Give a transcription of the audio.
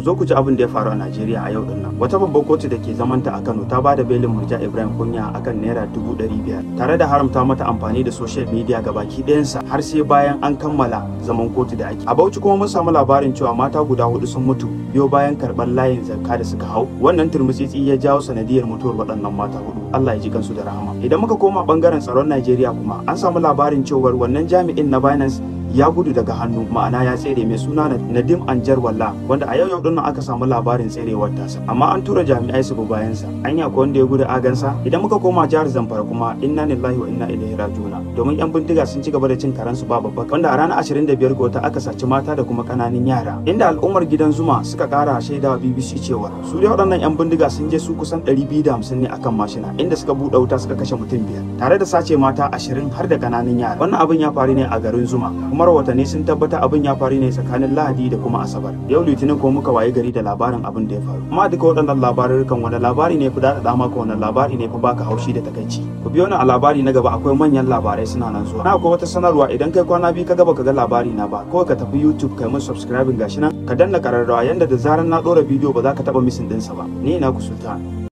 zo ku ji abin da ya faru a Najeriya a yau din nan. Wata babbar kotu da ke zamanta a Kano ta ba da belin Murja Ibrahim Kunya akan naira dubu ɗari biyar tare da haramta mata amfani da social media ga baki ɗayansa har sai bayan an kammala zaman kotu da ake. A Bauchi kuma mun samu labarin cewa mata guda hudu sun mutu biyo bayan karɓar layin zakka da suka hau. Wannan turmutsitsi ya jawo sanadiyar mutuwar waɗannan mata hudu. Allah ya ji kansu da rahama. Idan muka koma bangaren tsaron Najeriya kuma an samu labarin cewar wannan jami'in na Binance ya gudu daga hannu ma'ana ya tsere mai suna Nadim Anjar Walla wanda a yau yau dinnan aka samu labarin tserewar tasa amma an tura jami'ai su bi bayansa anya ko wanda ya gudu agansa idan muka koma jihar Zamfara kuma inna lillahi wa inna ilaihi raji'un domin yan bindiga sun ci gaba da cin karansu ba babba wanda a ranar 25 ga wata aka saci mata da kuma kananan yara inda al'ummar gidan Zuma suka kara shaidawa BBC cewa su dai waɗannan yan bindiga sun je su kusan 250 ne akan mashina inda suka buɗe wuta suka kashe mutum biyar tare da sace mata 20 har da kananan yara wannan abin ya faru ne a garin Zuma kuma rahotanni sun tabbata abin ya faru ne tsakanin lahadi da kuma asabar yau litinin ko muka waye gari da labarin abin da ya faru amma duka waɗannan labarurrukan wani labari ne fi daɗaɗa maka wani labari ne fi baka haushi da takaici ku biyo ni a labari na gaba akwai manyan labarai suna nan zuwa na akwai wata sanarwa idan kai kwana biyu ka gaba ka ga labari na ba kawai ka tafi youtube kai mun subscribing gashi nan ka danna kararrawa yanda da zarar na ɗora bidiyo ba za ka taɓa misin ɗinsa ba ni na ku sultan